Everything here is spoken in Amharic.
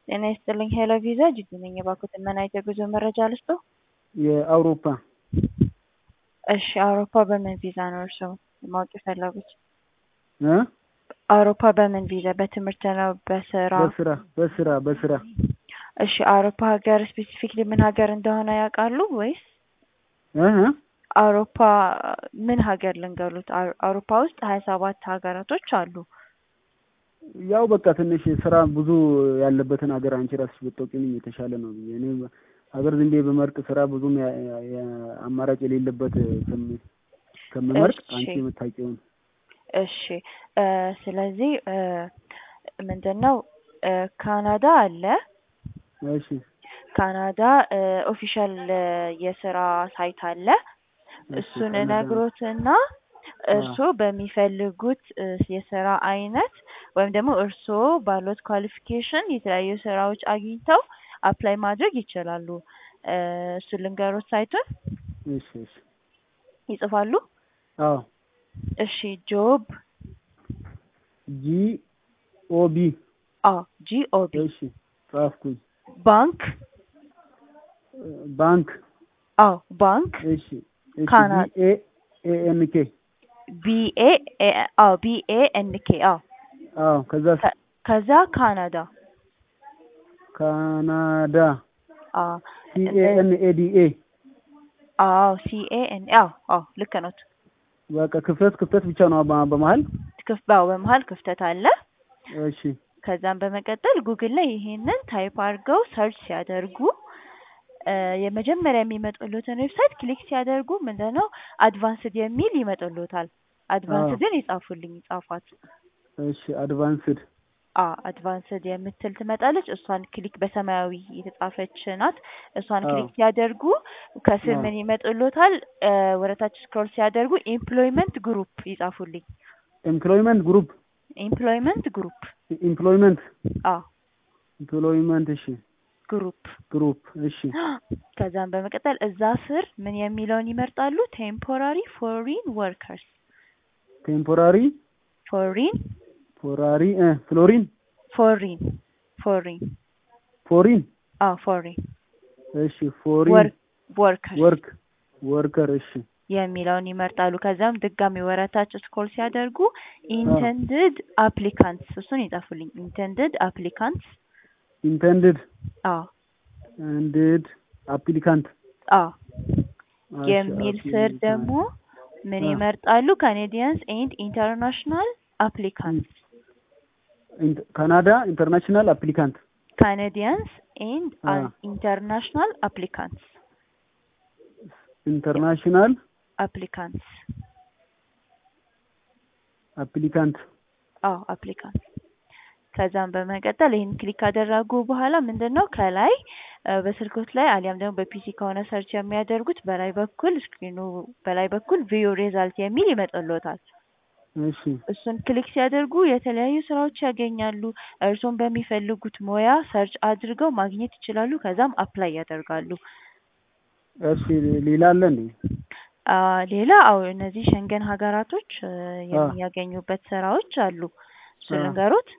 ጤና ይስጥልኝ ሄሎ ቪዛ ጅጅ ነኝ። የባንኮትን ምን አይነት የጉዞ መረጃ ልስጥዎ? የአውሮፓ እሺ አውሮፓ በምን ቪዛ ነው እርስዎ ማወቅ የፈለጉት? እ አውሮፓ በምን ቪዛ በትምህርት ነው በስራ? በስራ በስራ በስራ እሺ አውሮፓ ሀገር ስፔሲፊክሊ ምን ሀገር እንደሆነ ያውቃሉ ወይስ እ እ አውሮፓ ምን ሀገር ልንገሩት? አው- አውሮፓ ውስጥ ሀያ ሰባት ሀገራቶች አሉ። ያው በቃ ትንሽ ስራ ብዙ ያለበትን ሀገር አንቺ ራስሽ ብትጠቂልኝ የተሻለ ነው ብዬ እኔ ሀገር ዝም ብዬ በመርጥ ስራ ብዙም ያ- ያ- ያ- አማራጭ የሌለበት ከም- ከምመርጥ እሺ። አንቺ የምታውቂውን እሺ እ ስለዚህ እ ምንድን ነው እ ካናዳ አለ። እሺ ካናዳ ኦፊሻል የስራ ሳይት አለ። እሺ፣ እሱን ካናዳ። እነግሮትና እርስዎ በሚፈልጉት እ የስራ አይነት ወይም ደግሞ እርስዎ ባሉት ኳሊፊኬሽን የተለያዩ ስራዎች አግኝተው አፕላይ ማድረግ ይችላሉ። እ እሱን ልንገሮት ሳይቱን እሺ እሺ ይጽፋሉ? አዎ እሺ ጆብ ጂ ኦ ቢ አ ጂኦቢ እሺ ጻፍኩኝ ባንክ ባንክ አዎ ባንክ እሺ እሺ ካና- ቢ ኤ ኤ ኤን ኬ ቢኤ አዎ ቢኤ ኤን ኬ አዎ አዎ ከዛ ከ- ከዛ ካናዳ ካናዳ አዎ ሲ ኤ ኤን ኤ ዲ ኤ አዎ ሲኤ ኤን አዎ አዎ ልክ ነው። በቃ ክፍተት ክፍተት ብቻ ነው በ- በመሀል ክፍ ባው በመሀል ክፍተት አለ። እሺ ከዛም በመቀጠል ጉግል ላይ ይሄንን ታይፕ አድርገው ሰርች ሲያደርጉ እ የመጀመሪያ የሚመጡልዎትን ዌብሳይት ክሊክ ሲያደርጉ ምንድነው አድቫንስድ የሚል ይመጡልዎታል። አድቫንስድን ይጻፉልኝ ይጻፏት። እሺ አድቫንስድ አ አድቫንስድ የምትል ትመጣለች። እሷን ክሊክ በሰማያዊ የተጻፈች ናት። እሷን አዎ። ክሊክ ሲያደርጉ ከስር አዎ። ምን ይመጡልዎታል? እ ወደታች ስክሮል ሲያደርጉ ኤምፕሎይመንት ግሩፕ ይጻፉልኝ። ኤምፕሎይመንት ግሩፕ ኤምፕሎይመንት ግሩፕ ኤምፕሎይመንት አ ኤምፕሎይመንት እሺ ግሩፕ ግሩፕ እሺ ከዛም በመቀጠል እዛ ስር ምን የሚለውን ይመርጣሉ? ቴምፖራሪ ፎሪን ወርከርስ ቴምፖራሪ ፎሪን ፎራሪ እ ፍሎሪን ፎሪን ፎሪን ፎሪን አ ፎሪን እሺ ፎሪን ወርክ ወርከርስ ወርክ ወርከር እሺ የሚለውን ይመርጣሉ። ከዛም ድጋሚ ወረታች ስክሮል ሲያደርጉ ኢንተንድድ አፕሊካንትስ እሱን ይጻፉልኝ። ኢንተንድድ አፕሊካንትስ ኢንተንድድ አዎ አንድድ አፕሊካንት አዎ የሚል ስር ደግሞ ምን አ። ይመርጣሉ? ካኔዲያንስ ኤንድ ኢንተርናሽናል አፕሊካንትስ ካናዳ ኢንተርናሽናል አፕሊካንት ካናዲያንስ ኤንድ አ። ኢንተርናሽናል አፕሊካንትስ ኢንተርናሽናል አፕሊካንትስ አፕሊካንት አዎ አፕሊካንት ከዛም በመቀጠል ይህን ክሊክ ካደረጉ በኋላ ምንድን ነው ከላይ እ በስልኮት ላይ አሊያም ደግሞ በፒሲ ከሆነ ሰርች የሚያደርጉት በላይ በኩል ስክሪኑ በላይ በኩል ቪው ሪዛልት የሚል ይመጣልዎታል። እሺ እሱን ክሊክ ሲያደርጉ የተለያዩ ስራዎች ያገኛሉ። እርስዎን በሚፈልጉት ሙያ ሰርች አድርገው ማግኘት ይችላሉ። ከዛም አፕላይ ያደርጋሉ። እሺ ሌላ አለ እንዴ? አ ሌላ አዎ እነዚህ ሸንገን ሀገራቶች እ የሚያገኙበት ስራዎች አሉ። እሱ አ። ልንገሮት?